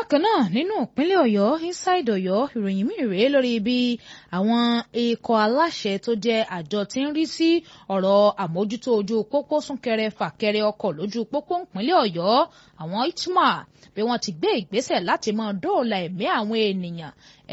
bákan náà nínú ìpínlẹ̀ ọ̀yọ́ inside ọ̀yọ́ ìròyìn míì rèé lórí bí àwọn ikọ̀ aláṣẹ tó jẹ́ àjọ tí ń rí sí ọ̀rọ̀ àmójútó ojú pópó súnkẹrẹ fàkẹrẹ ọkọ̀ lójú pópó ìpínlẹ̀ ọ̀yọ́ àwọn itma bí wọ́n ti gbé ìgbésẹ̀ láti máa dóòlà ẹ̀mí àwọn ènìyàn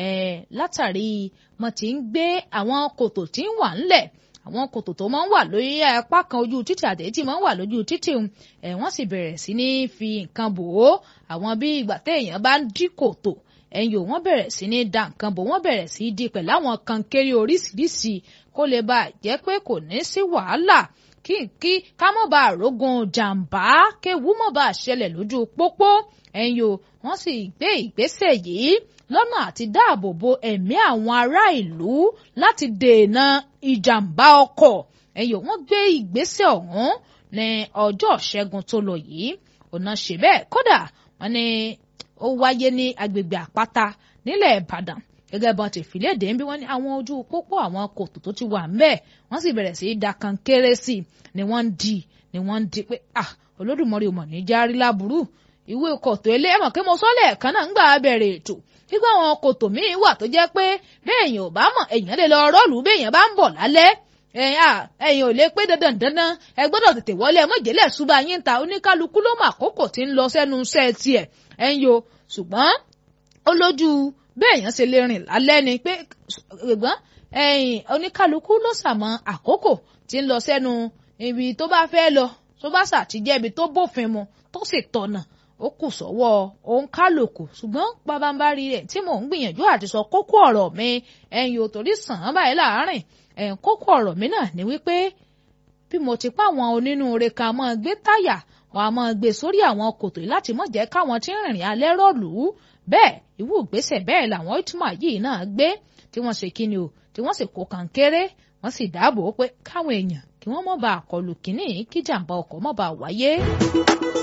látàrí wọ́n ti ń gbé àwọn kòtò tí ń wà ńlẹ̀ àwọn kòtò tó máa ń wà lórí apá kan ojú títì àtẹ̀yí tí máa ń wà lójú títì ẹ̀ wọ́n sì bẹ̀rẹ̀ sí ní fi nǹkan bò ó àwọn bí ìgbà téèyàn bá ń dí kòtò ẹ̀yìn ò wọ́n bẹ̀rẹ̀ sí ní da nǹkan bò wọ́n bẹ̀rẹ̀ sí í di pẹ̀lú àwọn kan kéré oríṣiríṣi kó lè bá jẹ́ pé kò ní sí wàhálà kí kí ká mọ̀ bá àrógun jàǹbá kéwú mọ̀ bá ṣẹlẹ̀ lójú pópó ẹ̀yìn ò wọ́n sì gbé ìgbésẹ̀ yìí lọ́nà àti dáàbò bo ẹ̀mí àwọn ará ìlú láti dènà ìjàmbá ọkọ̀ ẹ̀yìn wọ́n gbé ìgbésẹ̀ ọ̀hún ní ọjọ́ ṣẹ́gun tó lọ yìí ọ̀nà ṣe bẹ́ẹ̀ kódà wọ́n ní ó wáyé ní agbègbè àpáta nílẹ̀ ìbàdàn gẹ́gẹ́ bọ́n ti fìlédè ń bí wọ́n ní àwọn ojú pópó àwọn kòtò tó ti wà ńbẹ̀ wọ́n sì bẹ̀rẹ̀ sí í da kan kéré sí i ni wọ́n ń di ni wọ́n ń di pé ah olódùmarè mọ̀ ní járí láburú ìwé kòtò ilé ẹ̀mọ̀ kí mo sọ́lẹ̀ kan náà ń gbà bẹ̀rẹ̀ ètò nígbà àwọn kòtò míì wà tó jẹ́ pé béèyàn ò bá mọ̀ èèyàn lè lọ rọ́ọ̀lù béèyàn bá ń bọ̀ lálẹ́ ẹ̀yin ò lè pé dandan dandan ẹ gbọ́dọ̀ tètè wọlé ẹ mọ̀jẹ̀lẹ̀ ṣùgbọ́n yín ta oníkálukú ló mọ àkókò tí ń lọ sẹ́nu iṣẹ́ tiẹ̀ ẹ̀yin o ṣùgbọ́n ó lójú béèyàn ṣe lè rìn lálẹ́ ni pé ṣùgbọ́n ẹ̀yin oníkálukú ló ṣàmọ́ àkókò tí ń lọ sẹ́nu ibi tó bá fẹ́ lọ tó bá ṣàtijẹ́ ibi tó bófin mu tó sì tọ̀nà ó kù sọ́wọ́ òun kálukú ṣùgbọ́n pabambarí rẹ̀ tí mò ń gbìyànjú àti sọ kókó ọ̀rọ̀ mi ẹ̀yin ò torí sàn án báyìí láàárín ẹ̀yin kókó ọ̀rọ̀ mi náà ni wípé bí mo ti pa àwọn onínúure kan máa gbé táyà wọn a máa gbé sórí àwọn kòtò láti mọ̀ jẹ́ káwọn tí ń rìnrìn alẹ́ rọ̀lú bẹ́ẹ̀ ìwú ìgbésẹ̀ bẹ́ẹ̀ làwọn ìtumọ̀ yìí náà gbé tí wọ́n ṣe kíni o tí wọ́n sì kó kànkéré wọ́n sì dáàbò pé káwọn èèyàn kí wọ́n mọ̀ bá àkọlù kínní kí jàǹbá ọkọ̀ mọ̀ bá wáyé.